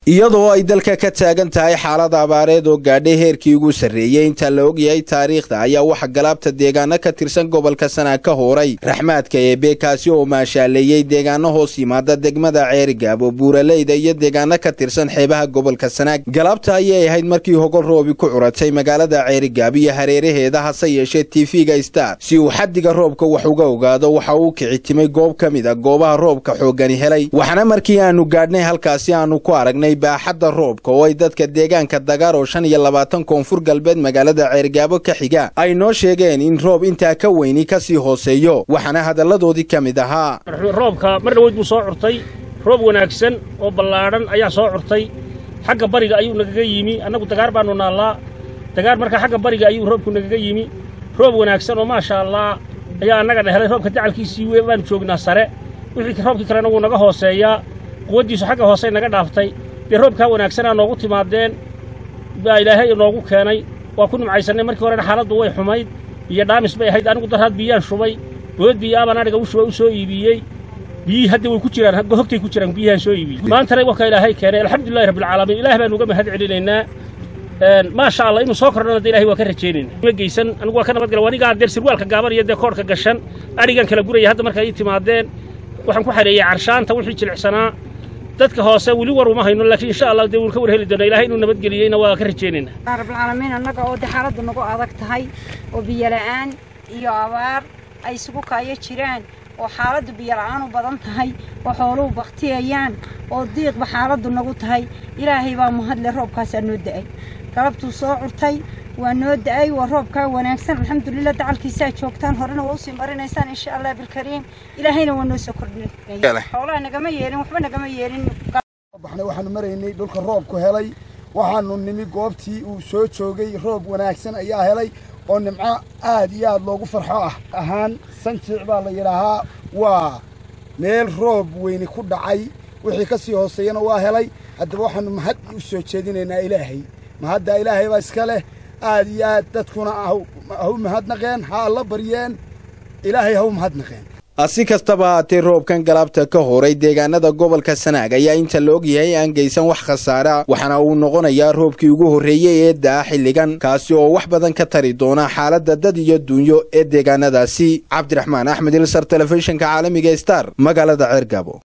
iyadoo ay dalka ka taagan tahay xaalad abaareed oo gaadhay heerkii ugu sarreeyey inta la ogyahay taariikhda ayaa waxa galaabta deegaano ka tirsan gobolka sanaag ka hooray raxmaadka eebe kaasi oo maashaaleeyey deegaano hoos yimaada degmada ceerigaabo buuraleyda iyo deegaano ka tirsan xeebaha gobolka sanaag galaabta ayay ahayd markii hogol roobi ku curatay magaalada ceerigaab iyo hareeraheeda hase yeeshee tv-ga star si uu xaddiga roobka wax uga ogaado waxa uu kici timay goob ka mid a goobaha roobka xooggani helay waxaana markii aanu gaadhnay halkaasi aanu ku aragnay baaxadda roobka oo ay dadka deegaanka dagaar oo shan iyo labaatan koonfur galbeed magaalada ceergaabo ka xiga ay noo sheegeen in roob intaa ka weyni ka sii hooseeyo waxaana hadalladoodii ka mid ahaa roobka mar dhaweyd buu soo curtay roob wanaagsan oo ballaadhan ayaa soo curtay xagga bariga ayuu nagaga yimi annagu dagaar baannu naallaa dagaar markaa xagga bariga ayuu roobku nagaga yimi roob wanaagsan oo maasha allah ayaa annaga dhehelay roobka dacalkiisii we baanu joognaa sare wixii roobkii kalena wuu naga hooseeyaa quwaddiisu xagga hoosey naga dhaaftay dee roobkaa wanaagsanaa noogu timaadeen baa ilaahay inoogu keenay waa ku nimcaysannay markii horena xaaladdu way xumayd biyo dhaamis bay ahayd anigu darhaad biyaan shubay bood biyaabaan adhiga u shubay u soo iibiyey biyihii hadda way ku jiraan hogtay ku jiraan biyahaan soo iibiyey maantana wakaa ilaahay keenay alxamdulillahi rabbilcaalamiin ilaah baanu uga mahad celinaynaa maasha allah inuu soo kordhana de ilahay waa ka rajaynayna ma geysan anigu waa ka nabadgala anigaa deer sirwaalka gaaban iyo dee koodhka gashan adhigan kala guraya hadda markaa ii timaadeen waxaan ku xareeyey carshaanta wixii jilicsanaa dadka hoose weli war uma hayno laakiin insha allah dee wuun ka war heli doona ilahay inuu nabadgeliyeyna waa ka rajaynaynaa rabbilcaalamiin annaga oo dee xaaladdu nagu adag tahay oo biyola'aan iyo abaar ay isugu kaayo jiraan oo xaaladdu biyola'aan u badan tahay oo xooluhu baktiyayaan oo diiqba xaaladdu nagu tahay ilaahay baa mahadle roobkaasaa noo da'ay galabtuu soo curtay waa noo da'ay waa roobkaa wanaagsan alxamdulilah dacalkiisaa joogtaan horena waa usii marinaysaan insha allah bilkariim ilaahayna waa noo soo kordhinay xoolaha nagama yeelin waxba nagama yeelin baxnay waxaanu maraynay dhulka roobku helay waxaanu nimi goobtii uu soo joogay roob wanaagsan ayaa helay oo nimco aad iyo aad loogu farxo ah ahaan sanjiic baa la yidhaahaa waa meel roob weyni ku dhacay wixii ka sii hooseeyana waa helay haddaba waxaanu mahad u soo jeedinaynaa ilaahay mahaddaa ilaahay baa iska leh aad iyo aad dadkuna ha u mahadnaqeen ha alla baryeen ilaahay ha u mahadnaqeen si kastaba haatee roobkan galaabta ka horay deegaanada gobolka sanaag ayaa inta la ogyahay aan geysan wax khasaara waxaana uu noqonayaa roobkii ugu horreeyey ee da'a xilligan kaasi oo wax badan ka tari doona xaaladda dad iyo duunyo ee deegaanadaasi cabdiraxmaan axmed ilsar telefishinka caalamiga star magaalada ceergabo